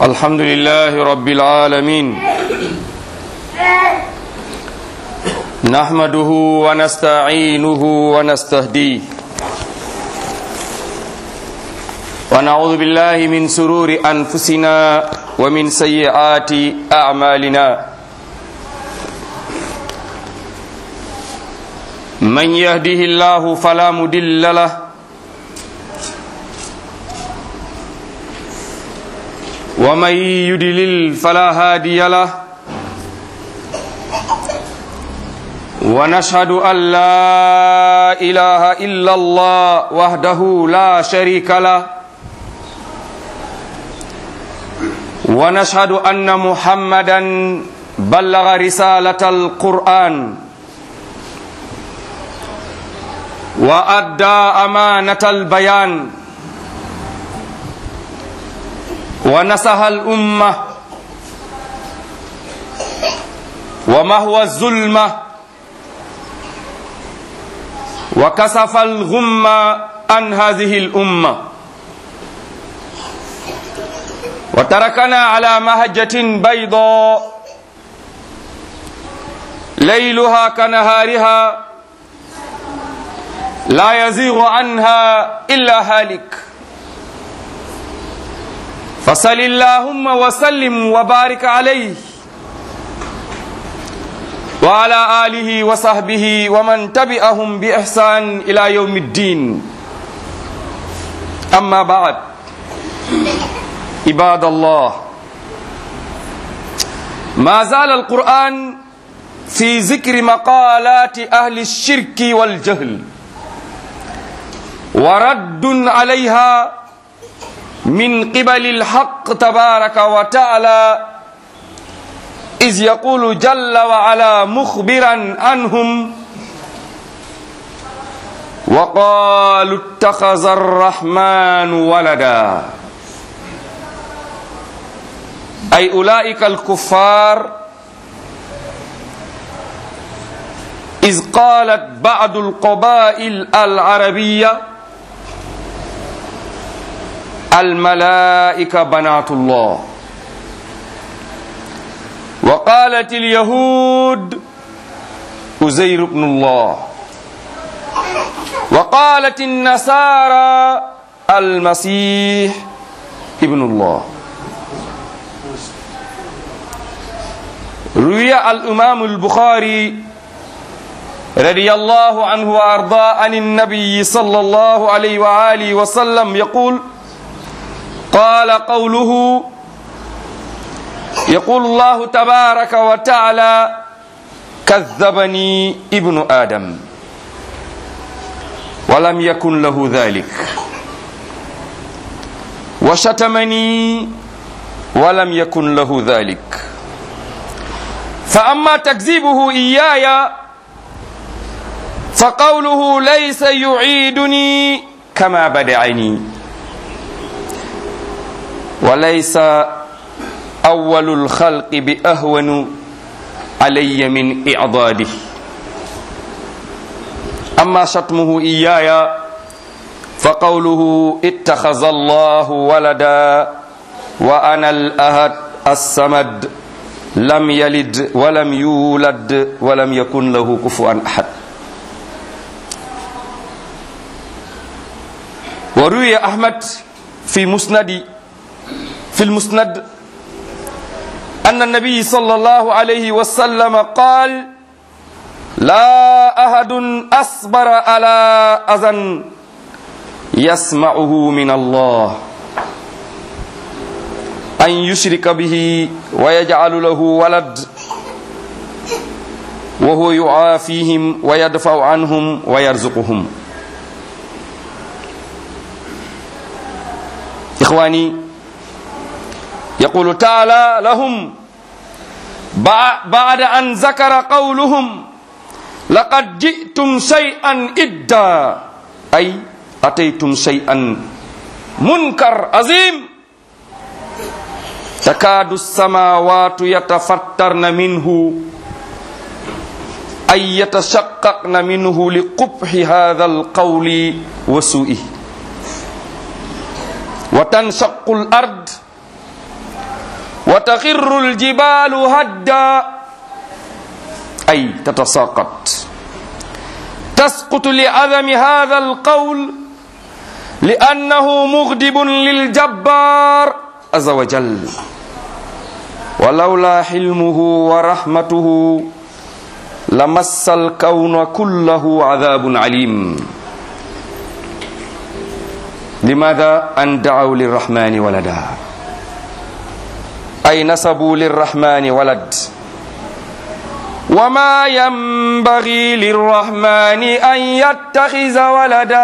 الحمد لله رب العالمين نحمده ونستعينه ونستهديه ونعوذ بالله من سرور أنفسنا ومن سيئات أعمالنا من يهده الله فلا مدل له ومن يدلل فلا هادي له ونشهد أن لا إله إلا الله وحده لا شريك له ونشهد أن محمدا بلغ رسالة القرآن وأدى أمانة البيان ونصح الأمة ومهوى الظلمة وكسف الغم عن هذه الأمة وتركنا على مهجة بيضاء ليلها كنهارها لا يزيغ عنها إلا هالك فصل اللهم وسلم وبارك عليه وعلى آله وصحبه ومن تبعهم بإحسان إلى يوم الدين أما بعد عباد الله ما زال القرآن في ذكر مقالات أهل الشرك والجهل ورد عليها من قبل الحق تبارك وتعالى إذ يقول جل وعلا مخبرا عنهم وقالوا اتخذ الرحمن ولدا أي أولئك الكفار إذ قالت بعض القبائل العربية الملائكة بنات الله وقالت اليهود أزير بن الله وقالت النصارى المسيح ابن الله روي الإمام البخاري رضي الله عنه وأرضاه عن النبي صلى الله عليه وآله وسلم يقول قال قوله يقول الله تبارك وتعالى كذبني ابن آدم ولم يكن له ذلك وشتمني ولم يكن له ذلك فأما تكذيبه إياي فقوله ليس يعيدني كما بدعني وليس أول الخلق بأهون علي من إعضاده أما شتمه إياي فقوله اتخذ الله ولدا وأنا الأهد السمد لم يلد ولم يولد ولم يكن له كفوا أحد وروي أحمد في مسند في المسند أن النبي صلى الله عليه وسلم قال لا أحد أصبر على أذى يسمعه من الله أن يشرك به ويجعل له ولد وهو يعافيهم ويدفع عنهم ويرزقهم إخواني يقول تعالى لهم بعد أن ذكر قولهم لقد جئتم شيئا إدا أي أتيتم شيئا منكر عظيم تكاد السماوات يتفطرن منه أي يتشققن منه لقبح هذا القول وسوئه وتنشق الأرض وتخر الجبال هدا أي تتساقط تسقط لعدم هذا القول لأنه مغضب للجبار عز وجل ولولا حلمه ورحمته لمس الكون كله عذاب عليم لماذا أن دعوا للرحمن ولدا أي نسبوا للرحمن ولد وما ينبغي للرحمن أن يتخذ ولدا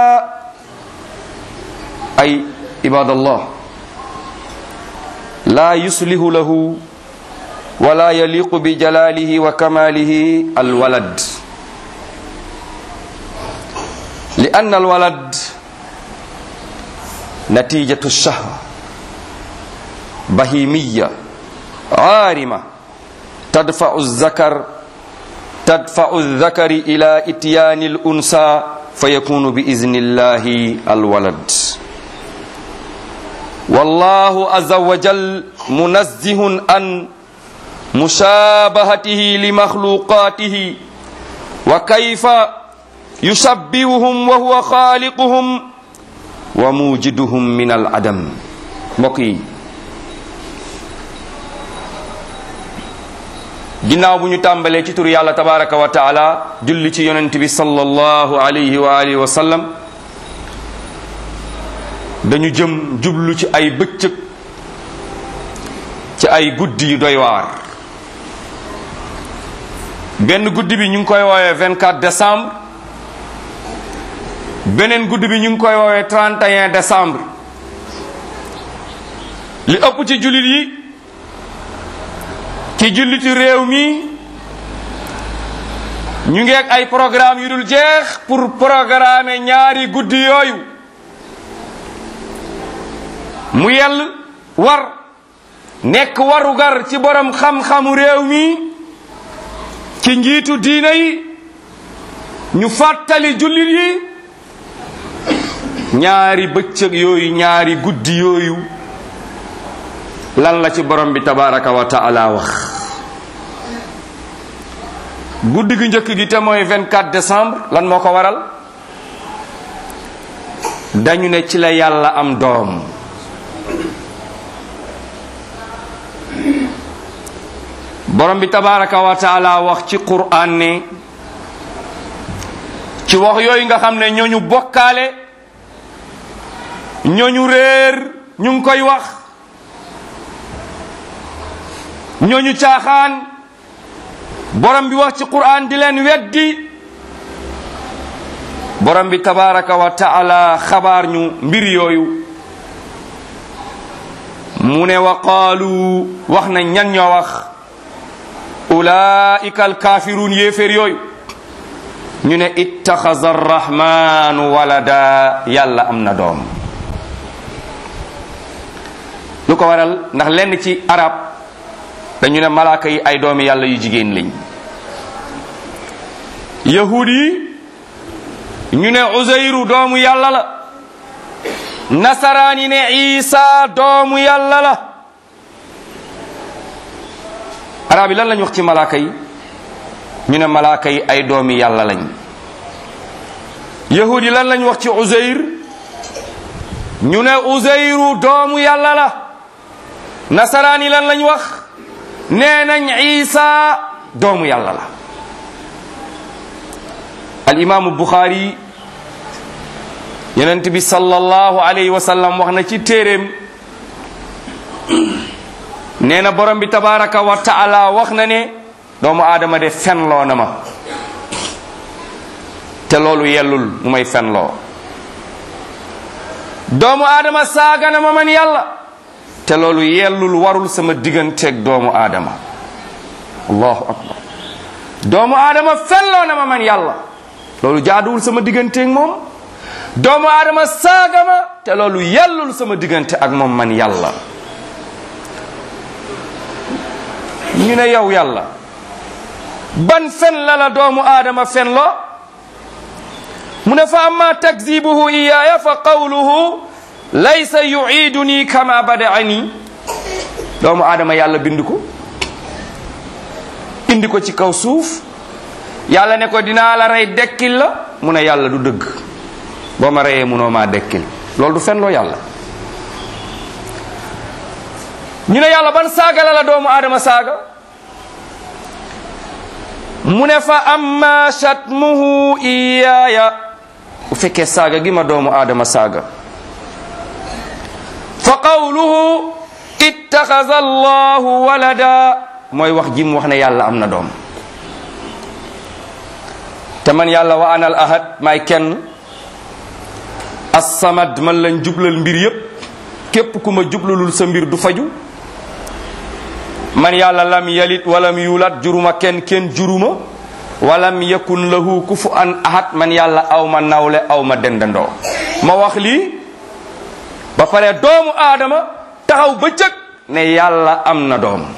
أي عباد الله لا يصلح له ولا يليق بجلاله وكماله الولد لأن الولد نتيجة الشهوة بهيمية عارمة تدفع الذكر تدفع الذكر إلى إتيان الأنثى فيكون بإذن الله الولد والله عز وجل منزه عن مشابهته لمخلوقاته وكيف يشبههم وهو خالقهم وموجدهم من العدم مقي ginnaaw bu ñu tàmbalee ci tur yàlla tabaraka wa taala julli ci yonent bi sallallahu alayhi wa alihi wa sallam dañu jëm jublu ci ay bëccëg ci ay guddi yu doy waar benn guddi bi ñu ngi koy woowee 24 décembre beneen guddi bi ñu ngi koy woowee 31 décembre li ëpp ci jullit yi ci julliti réew mi ñu ngi ak ay programme yu dul jeex pour programmer ñaari guddi yooyu mu yell war nekk warugar ci borom xam-xamu réew mi ci njiitu diina yi ñu fàttali jullit yi ñaari bëccëg yooyu ñaari guddi yooyu lan la ci borom bi tabaraka wa taala wax guddi gi njëkk gi te mooy 24 décembre lan moo ko waral dañu ne ci la yàlla am doom borom bi tabaraka wa taala wax ci qur'an ne ci wax yooyu nga xam ne ñooñu bokkaale ñooñu réer ñu ngi koy wax ñooñu caaxaan borom bi wax ci qur'an di leen weddi borom bi tabaraka wa taala xabaar ñu mbir yooyu mu ne wa qaalu wax na ñan ñoo wax ulaika alkafirun yéeféer yooyu ñu ne ittaxaza arrahmanu walada yàlla am na doom lu ko waral ndax lenn ci arab dañu ne malaaka yi ay doomi yàlla yu jigéen lañ yahud yi ñu ne uzayru doomu yàlla la nasaraan yi ne isa doomu yàlla la arab yi lan lañ wax ci malaaka yi ñu ne malaaka yi ay doomi yàlla lañ yahud yi lan lañ wax ci uzayr ñu ne uzayru doomu yàlla la nasaraan yi lan lañ wax nee nañ isa doomu yàlla la al imaamu buxaari yonent bi sallallahu alayhi wa sallam wax na ci téeréem nee na borom bi tabaraka wa taala wax na ne doomu aadama de fenloo na ma te loolu yellul mu may fenloo doomu aadama saaga na ma man yàlla te loolu yellul warul sama digganteeg doomu aadama allahu akbar doomu aadama fenloo na ma man yàlla loolu jaaduwul sama digganteeg moom doomu aadama saaga ma te loolu yellul sama diggante ak moom man yàlla ñu ne yow yàlla ban fen la la doomu aadama fen lo mu ne fa amma takzibuhu iyaaya fa qawluhu laysa yuiduni kama badaani doomu aadama yàlla bind ko indi ko ci kaw suuf yàlla ne ko dinaa la rey dekkil la mu ne yàlla du dëgg boo ma reyee munoo maa dekkil loolu du fen loo yàlla ñu ne yàlla ban saaga la la doomu aadama saaga mu ne fa amma shatmuhu iyaaya bu fekkee saaga gi ma doomu aadama saaga fa qawluhu ittaxaza allahu walada mooy wax ji mu wax ne yàlla am na doom te man yàlla wa anal ahad maay kenn assamad man lañ jublal mbir yépp képp ku ma jublalul sa mbir du faju man yàlla lam yalit walam yulat juruma kenn kenn juruma walam yakun lahu kufu an ahad man yàlla aw ma nawle aw ma dendandoo ma wax lii ba pare doomu aadama taxaw bëccëg ne yàlla am na doom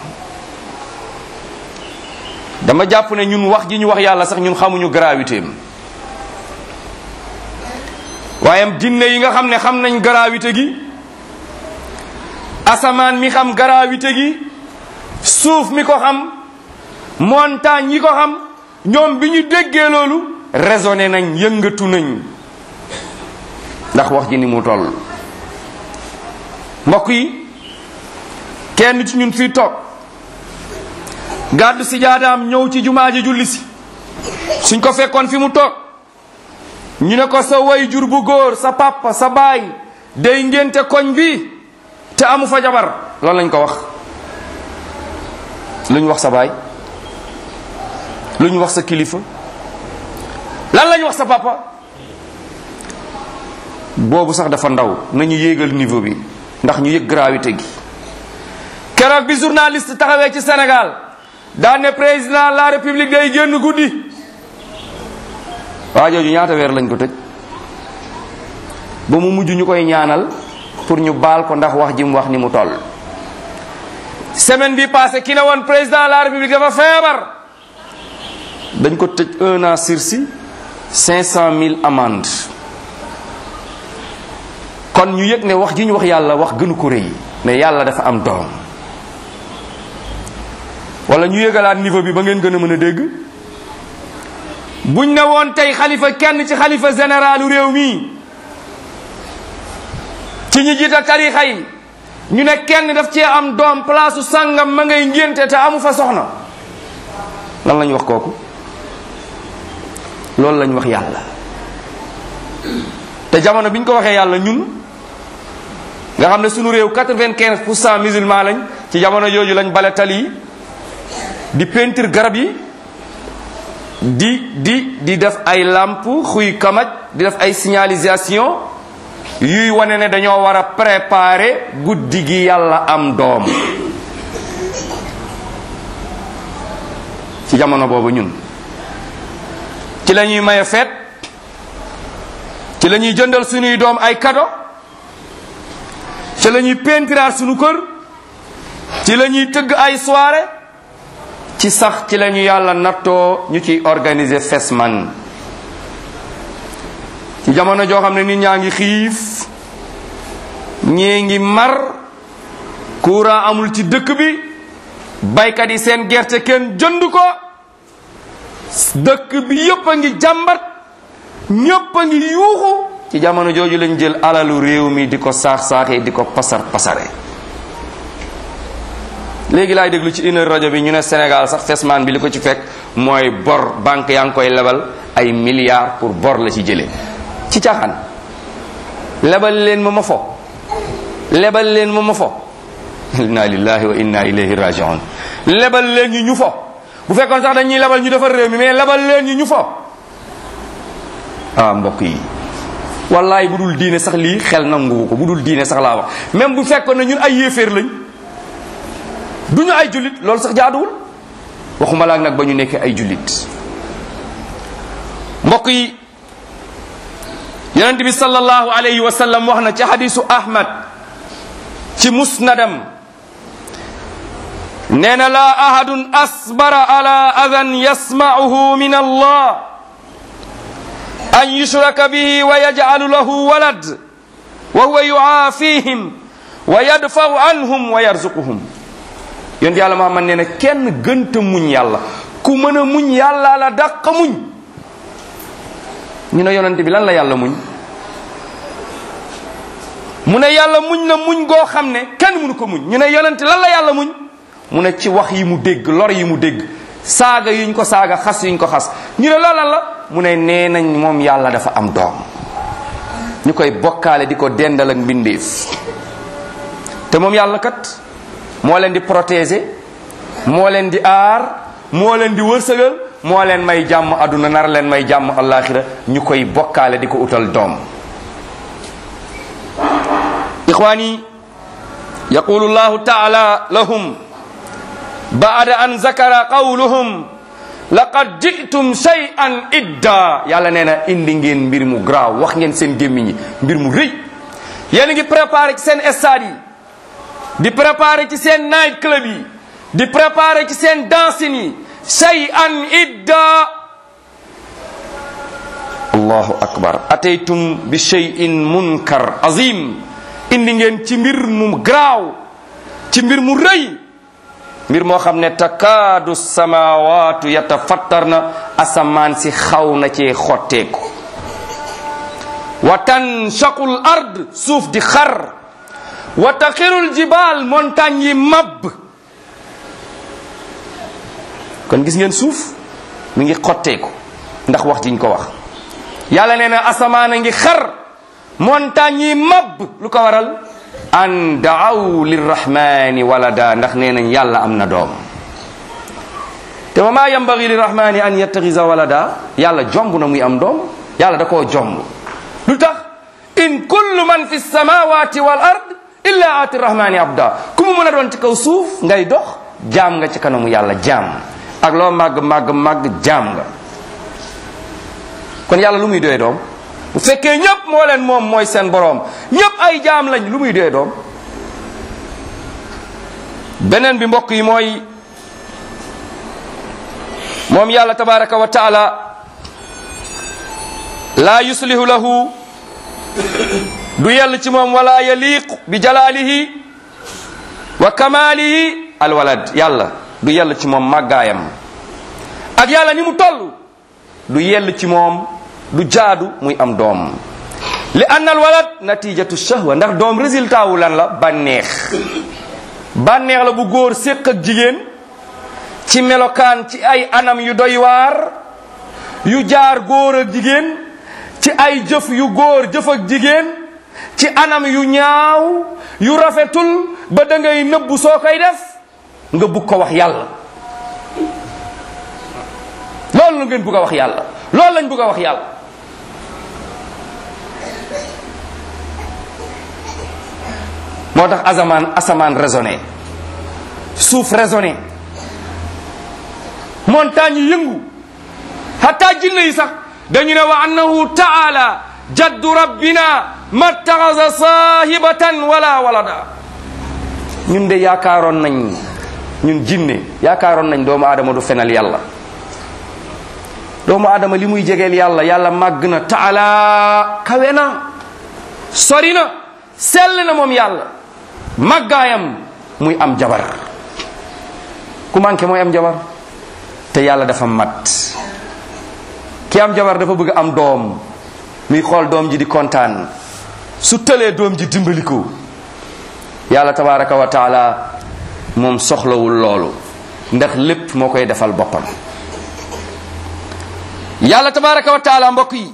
dama jàpp ne ñun wax ji ñu wax yàlla sax ñun xamuñu gravité am waaye jinne yi nga xam ne xam nañ gravité gi asamaan mi xam gravité gi suuf mi ko xam montagne yi ko xam ñoom bi ñu déggee loolu raisonné nañ yëngatu nañ ndax wax ji ni mu toll mbokk yi kenn ci ñun fii toog gàddu si jaadaam ñëw ci jumaa ji julli si suñ ko fekkoon fi mu toog ñu ne ko sa way jur bu góor sa papa sa baay day ngénte koñ bi te amu fa jabar loolu lañ ko wax lu ñu wax sa baay lu ñu wax sa kilifa lan lañ wax sa papa boobu sax dafa ndaw nañu yéegal niveau bi ndax ñu yëg gravité gi keroog bi journaliste taxawee ci Sénégal daan ne président la république day génn guddi waa jooju ñaata weer lañ ko tëj ba mu mujj ñu koy ñaanal pour ñu baal ko ndax wax ji mu wax ni mu toll semaine bi passé ki ne woon président la république dafa feebar dañ ko tëj un an sursis cinq cent mille amende kon ñu yëg ne wax ji ñu wax yàlla wax gënu ko rëy ne yàlla dafa am doom wala ñu yëgalaat niveau bi ba ngeen gën a mën a dégg buñ ne woon tey xalifa kenn ci xalifa généralu réew mi ci ñi jiite tarixa yi ñu ne kenn daf cee am doom place sàngam ma ngay ngénte te amu fa soxna lan lañ wax kooku loolu lañ wax yàlla te jamono bi ñu ko waxee yàlla ñun nga xam ne sunu réew quatre-vingt-quinze pour cent musulman lañ ci jamono jooju lañ bale tali yi di peinture garab yi di di di def ay lampe xuy kamaj di def ay signalisation yuy wane ne dañoo war a préparer guddi gi yàlla am doom ci jamono boobu ñun ci la ñuy maye feet ci la ñuy jëndal suñuy doom ay kado ci la ñuy peintiraat suñu kër ci la ñuy tëgg ay soirée ci sax ci la ñu yàlla nattoo ñu ciy organiser fesman ci jamono joo xam ne nit ñaa ngi xiif ñii ngi mar courant amul ci dëkk bi baykat yi seen gerte kenn jënd ko dëkk bi yépp a ngi jàmbat ñépp a ngi yuuxu ci jamono jooju lañ jël alalu réew mi di ko saax-saaxee di ko pasar pasare léegi laay déglu ci une heure rajo bi ñu ne Sénégal sax fesman bi li ko ci fekk mooy bor banque yaa ngi koy lebal ay milliards pour bor la ci jëlee ci caaxaan lebal leen ma ma fo lebal leen ma ma fo inna lillahi wa inna ilayhi rajiun lebal leen ñu ñu fo bu fekkoon sax dañuy lebal ñu defar réew mi mais lebal leen ñu ñu fo ah mbokk yi wallaay bu dul diine sax lii xel nanguwu ko bu dul diine sax laa wax même bu fekkoon ne ñun ay yéeféer lañ du ñu ay jullit loolu sax jaaduwul waxuma laak nag ba ñu nekkee ay jullit mbokk yi yonent bi sallallahu alayhi wa sallam wax na ci hadisu ahmad ci musnadam nee na laa ahadun asbara ala adan yasma'uhu min allah an yushraka bihi wa yaj'alu lahu walad wa huwa yu'afihim wa yadfa'u anhum wa yarzuquhum yonent yàlla Muhammad nee na kenn gënta muñ yàlla ku mën a muñ yàlla la dàq muñ ñu ne yonent bi lan la yàlla muñ mu ne yàlla muñ na muñ goo xam ne kenn mënu ko muñ ñu ne yonent lan la yàlla muñ mu ne ci wax yi mu dégg lor yi mu dégg saaga yuñ ko saaga xas yuñ ko xas ñu ne loolu lan la mu ne nee nañ moom yàlla dafa am doom ñu koy bokkaale di ko dendal ak mbindeef te moom yàlla kat moo leen di protéger moo leen di aar moo leen di wërsëgal moo leen may jàmm aduna nar leen may jàmm alaxira ñu koy bokkaale di ko utal doom ixwaani yaqulu llahu taala lahum baada an zakara qawluhum laqad jitum shay'an idda yàlla nee na indi ngeen mbir mu graaw wax ngeen seen gémmiñ yi mbir mu rëy yéen a ngi préparé ci seen stade yi di préparé ci seen night club yi di préparé ci seen dancing yi shay'an idda allahu akbar ataytum bi shay'in munkar azim indi ngeen ci mbir mu graaw ci mbir mu rëy mbir moo xam ne takaadu samawaatu yatafattar na asamaan si xaw na cee xotteeku wa tanshaqul ard suuf di xar wa taxirul jibaal montagne yi mab kon gis ngeen suuf mi ngi xotteeku ndax wax jiñ ko wax yàlla nee na asamaan a ngi xar montagne yi mab lu ko waral an daaw lirrahmani walada ndax nee nañ yàlla am na doom te wa maa yambagi lirrahmani an yattaxisa walada yàlla jomb na muy am doom yàlla da koo jomb lu tax in kullu man fi samawati wal ard illa aati rahmani abda ku mu mën a doon ci kaw suuf ngay dox jaam nga ci kanamu yàlla jaam ak loo màgg màgg màgg jaam nga kon yàlla lu muy doy doom bu fekkee ñëpp moo leen moom mooy seen boroom ñëpp ay jaam lañ lu muy doy doom beneen bi mbokk yi mooy moom yàlla tabaraka wa taala laa yuslihu lahu du yell ci moom wala yaliqu bi jalaalihi wa kamaalihi alwalad yàlla du yell ci moom màggaayam ak yàlla ni mu toll du yell ci moom du jaadu muy am doom li anna alwalad natijatu shahwa ndax doom résultat wu lan la bànneex bànneex la bu góor séq ak jigéen ci melokaan ci ay anam yu doy waar yu jaar góor ak jigéen ci ay jëf yu góor jëf ak jigéen ci anam yu ñaaw yu rafetul ba da ngay nëbbu soo koy def nga bugg ko wax yàlla loolu la ngeen bugg a wax yàlla loolu lañ bugg a wax yàlla moo tax asamaan asamaan raisonné suuf raisonné montagne yi yëngu hatta jinne yi sax dañu ne wa annahu taala jaddu rabbina mattaxasa sahibatan wala walada ñun de yaakaaroon nañ ñun jinne yaakaaroon nañ doomu aadama du fenal yàlla doomu aadama li muy jegeel yàlla yàlla màgg na taala kawe na sori na sell na moom yàlla màggaayam muy am jabar ku manqué mooy am jabar te yàlla dafa mat ki am jabar dafa bëgg am doom muy xool doom ji di kontaan su tëlee doom ji dimbali ko yàlla tabaraka wa taala moom soxlawul loolu ndax lépp moo koy defal boppam yàlla tabaraka wa taala mbokk yi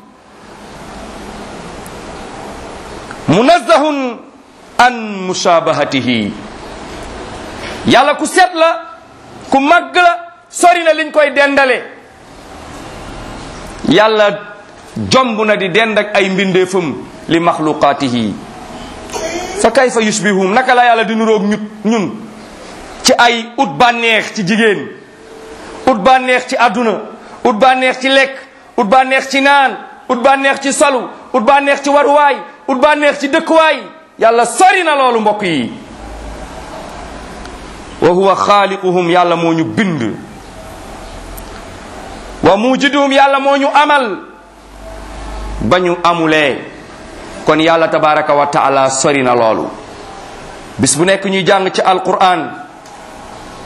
munazzahun an mushabahatihi yàlla ku set la ku màgg la sori na liñ koy dendale yàlla jomb na di dend ak ay mbindeefam li maxluqaatihi fa kayfa yushbihum naka la yàlla di nuroog ñut ñun ci ay ut bànneex ci jigéen ut bànneex ci àdduna ut bànneex ci lekk ut bànneex ci naan ut bànneex ci salu ut bànneex ci waruwaay ut bànneex ci dëkkuwaay yàlla sori na loolu mbokk yi wa huwa xaaliquhum yàlla moo ñu bind wa mujiduhum yàlla moo ñu amal ba ñu amulee kon yàlla tabaraka wa taala sori na loolu bis bu nekk ñuy jàng ci alquran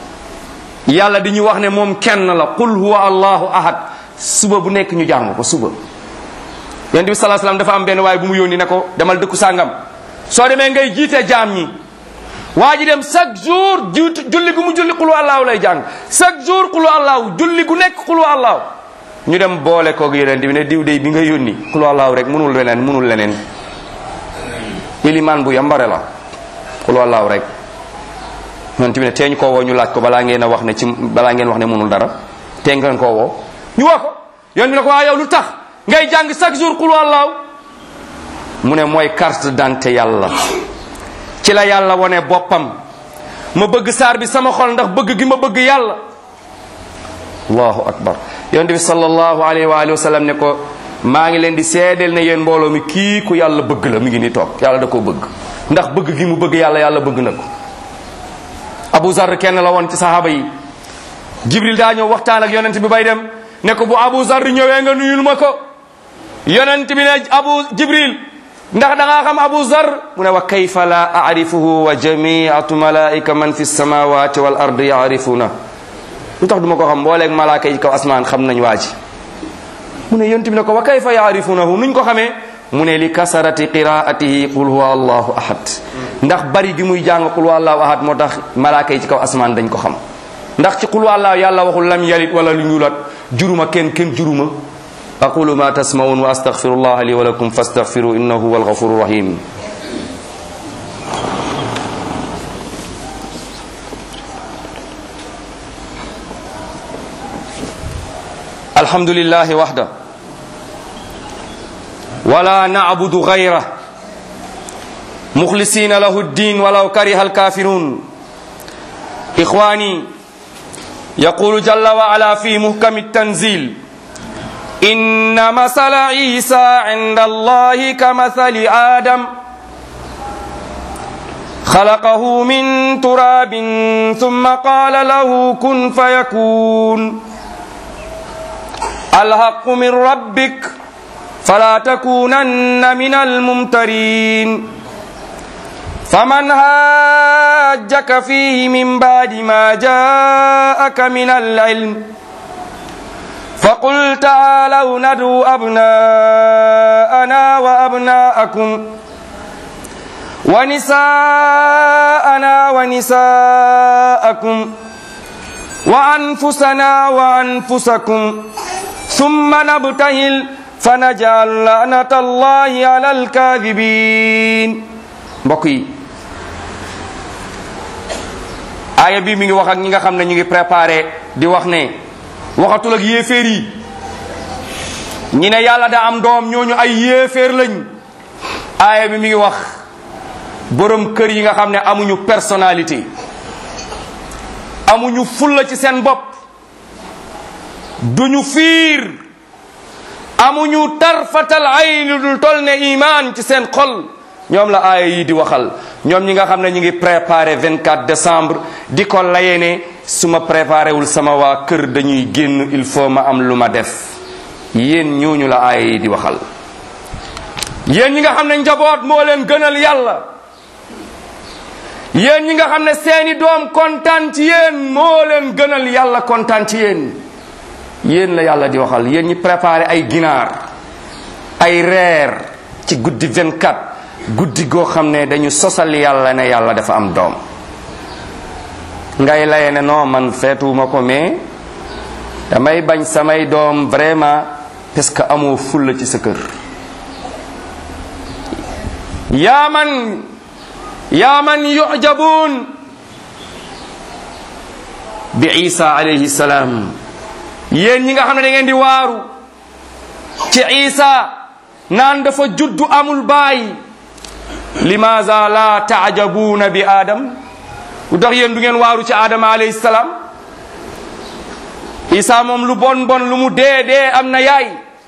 yàlla di ñu wax ne moom kenn la qul huwa allahu ahad suba bu nekk ñu jàng ko suba yonent bi salaa salaam dafa am benn waaye bu mu yónni ne ko demal dëkku sàngam soo demee ngay jiite jaam ñi waa ji dem chaque jour jiitu julli gu mu julli qul allahu lay jàng chaque jour qul allahu julli gu nekk qul allahu ñu dem boole koog yonent bi ne diw dey bi nga yónni qul allahu rek munul leneen munul leneen ilimaan bu yambare la qul allahu rek yonent bi ne teeñ koo woo ñu laaj ko balaa ngeen a wax ne ci balaa ngeen wax ne munul dara tee ngeen koo woo ñu woo ko yonent bi ne ko waa yow lu tax ngay jàng chaque jour qul allahu mu ne mooy carte d'identité yàlla ci la yàlla wone boppam ma bëgg saar bi sama xol ndax bëgg gi ma bëgg yàlla allahu akbar yonent bi sallallahu alayhi wa alihi wa sallam ne ko maa ngi leen di seedeel ne yéen mbooloo mi kii ku yàlla bëgg la mi ngi ni toog yàlla da koo bëgg ndax bëgg gi mu bëgg yàlla yàlla bëgg na ko abu zar kenn la woon ci sahaaba yi jibril daa ñëw waxtaan ak yonent bi bay dem ne ko bu abu zar ñëwee nga nuyul ma ko yonent bi ne abu jibril ndax da ngaa xam abu zar mu ne wa kayfa la arifuhu wa jamiatu malaika man fi samawati wal ard yaarifuna lu tax duma ko xam mbooleeg malaaka yi kaw asmaan xam nañ waa ji mu ne yonent bi ne ko wa kayfa yaarifunahu nuñ ko xamee mu ne li kasarati qiraatihi qul huwa allahu ahad ndax bari gi muy jàng qul huwa allahu ahad moo tax malaaka yi ci kaw asmaan dañ ko xam ndax ci qul huwa allahu yàlla waxul lam yalit wala lu ñuulat juruma kenn kenn juruma aqulu ma tasmaun wa astaghfirullah li wa lakum fastaghfiru innahu huwal ghafurur rahim alhamdulillahi wahda ولا نعبد غيره مخلصين له الدين ولو كره الكافرون إخواني يقول جل وعلا في محكم التنزيل إن مثل عيسى عند الله كمثل آدم خلقه من تراب ثم قال له كن فيكون الحق من ربك فلا تكونن من الممترين فمن هاجك فيه من بعد ما جاءك من العلم فقل تعالوا ندعو أبناءنا وأبناءكم ونساءنا ونساءكم وأنفسنا وأنفسكم ثم نبتهل فنجعل لعنة الله على الكاذبين mbokk yi aaya bi mi ngi wax ak ñi nga xam ne ñu ngi préparé di wax ne waxatul ak yéeféer yi ñi ne yàlla da am doom ñooñu ay yéeféer lañ aaya bi mi ngi wax borom kër yi nga xam ne amuñu personnalité amuñu fulla ci seen bopp duñu fiir amuñu tarfatal ayni dul tol ne iman ci seen xol ñoom la aaya yi di waxal ñoom ñi nga xam ne ñu ngi préparé 24 décembre di ko laye ne su ma préparé wul sama waa kër dañuy génn il faut ma am lu ma def yéen ñooñu la aaya yi di waxal yéen ñi nga xam ne njaboot moo leen gënal yàlla yéen ñi nga xam ne seeni doom kontaan ci yéen moo leen gënal yàlla kontaan ci yéen yéen la yàlla di waxal yéen ñi préparé ay ginaar ay reer ci guddi 24 guddi goo xam ne dañu sosal yàlla ne yàlla dafa am doom ngay laye ne non man feetuwuma ko mais damay bañ samay doom vraiment parce que amoo fulla ci sa kër yaa man yaa man yujabuun bi isa alayhi salaam yéen ñi nga xam ne da ngeen di waaru ci isa naan dafa juddu amul baay limaza la taajabuuna bi adam lu tax yéen du ngeen waaru ci adama alayhi salaam isa moom lu bon bon lu mu dee dee am na yaay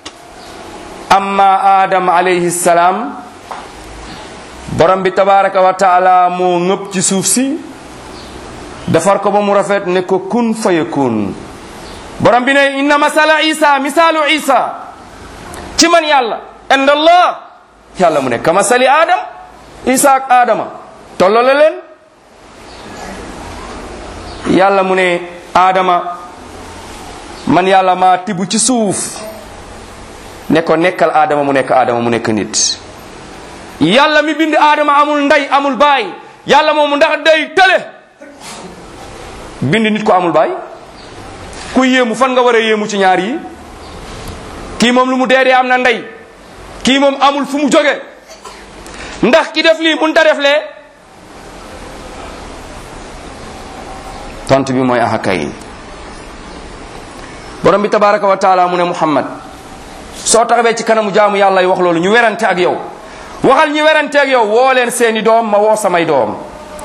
amma adam alayhi salaam borom bi tabaraka wa taala moo ngëpp ci suuf si defar ko ba mu rafet ne ko kun fayakun borom bi ne inna masala isa misaalu isa ci man yàlla inda allah yàlla mu ne ka masali adam isa ak adama tollole leen yàlla mu ne aadama man yàlla maa tibb ci suuf ne ko nekkal aadama mu nekk aadama mu nekk nit yàlla mi bind aadama amul ndey amul baay yàlla moomu ndax day tële bind nit ko amul baay ku yéemu fan nga war a yéemu ci ñaar yi kii moom lu mu dee dee am na ndey kii moom amul fu mu jóge ndax ki def lii mun ta def lee tont bi mooy axakay borom bi tabaraka wa taala mu ne muhammad soo taxawee ci kanamu jaamu yàlla yi wax loolu ñu werante ak yow waxal ñi werante ak yow woo leen seeni doom ma woo samay doom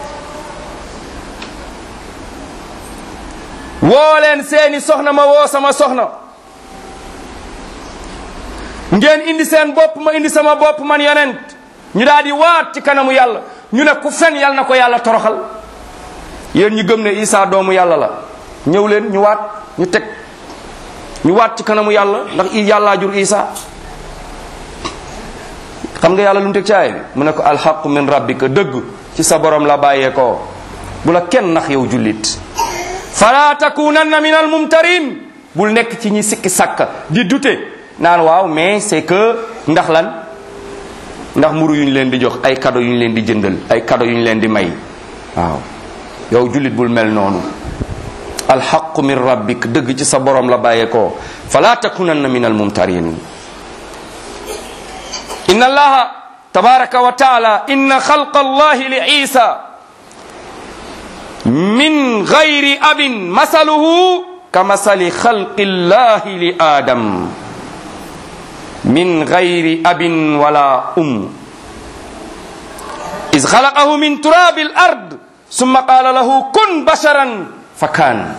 woo leen seeni soxna ma woo sama soxna ngeen indi seen bopp ma indi sama bopp man yonent ñu daal di waat ci kanamu yàlla ñu ne ku fen yàlla na ko yàlla toroxal yéen ñu gëm ne Isa doomu yàlla la ñëw leen ñu waat ñu teg ñu waat ci kanamu yàlla ndax i yàllaa jur Isa xam nga yàlla lu mu teg ci aay bi mu ne ko alxaqu min rabbika dëgg ci sa borom la bàyyee ko bu la kenn nax yow jullit fala takunanna min al mumtarin bul nekk ci ñi sikki sàkka di dute naan waaw mais c'est que ndax lan ndax mburu yu ñu leen di jox ay cadeau yu ñu leen di jëndal ay cadeau yu ñu leen di may waaw yow jullit bul mel noonu alxaqu min rabbik dëgg ci sa borom la bàyyee ko fala takunanna min al mumtarin inna allaha tabaraka wa taala inna xalqa allahi li isa min gayri abin masaluhu ka masali xalqi llahi li adam min gayri abin wala um is xalaqahu min turabi al ard summa qala lahu kun basharan fa kaan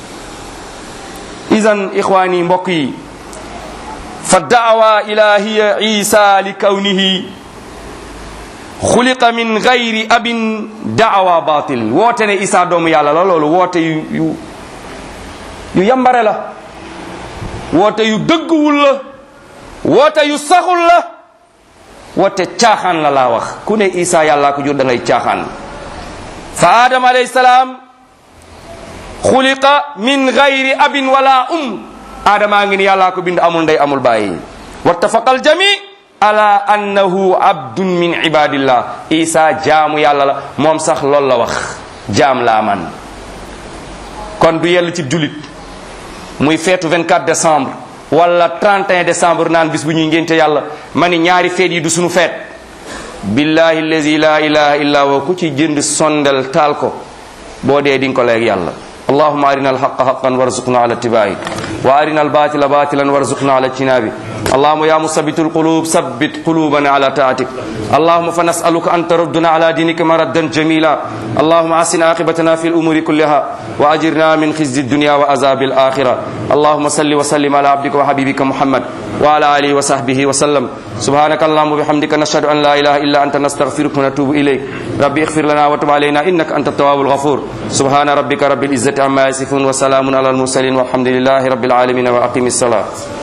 idan ixwani mbokk yi fa daawa ilahiya isa li kawnihi xuliqa min gayri abin daawa batil woote ne isa doomu yàlla la loolu woote yu yu yu yambare la woote yu dëgguwul la woote yu saxul la woote caaxaan la laa wax ku ne isa yàllaa ko jur da ngay caaxaan fa adam alayhi salaam xuliqa min gayri abin wala um aadamaa ngi ni yàllaa ko bind amul ndey amul bàyyi wattafaqa aljami ala annahu abdun min ibadillah isa jaamu yàlla la moom sax loolu la wax jaam laa man kon du yell ci julit muy feetu 24 décembre wala 31 décembre naan bis bu ñuy ngénte yàlla ma ni ñaari feet yi du sunu feet billahi allazi la ilaha illa wa ku ci jënd sondel taal ko boo dee di nga ko leeg yàlla اللهم أرنا الحق حقا وارزقنا على اتباعه وأرنا الباطل باطلا وارزقنا على اجتنابه اللهم يا مثبت القلوب ثبت قلوبنا على طاعتك اللهم فنسألك أن تردنا على دينك مردا جميلا اللهم أحسن عاقبتنا في الأمور كلها وأجرنا من خزي الدنيا وعذاب الآخرة اللهم صل وسلم على عبدك وحبيبك محمد وعلى آله وصحبه وسلم سبحانك اللهم وبحمدك نشهد أن لا إله إلا أنت نستغفرك ونتوب إليك ربي اغفر لنا وتب علينا إنك أنت التواب الغفور سبحان ربك رب العزة عما يصفون وسلام على المرسلين والحمد لله رب العالمين وأقم الصلاة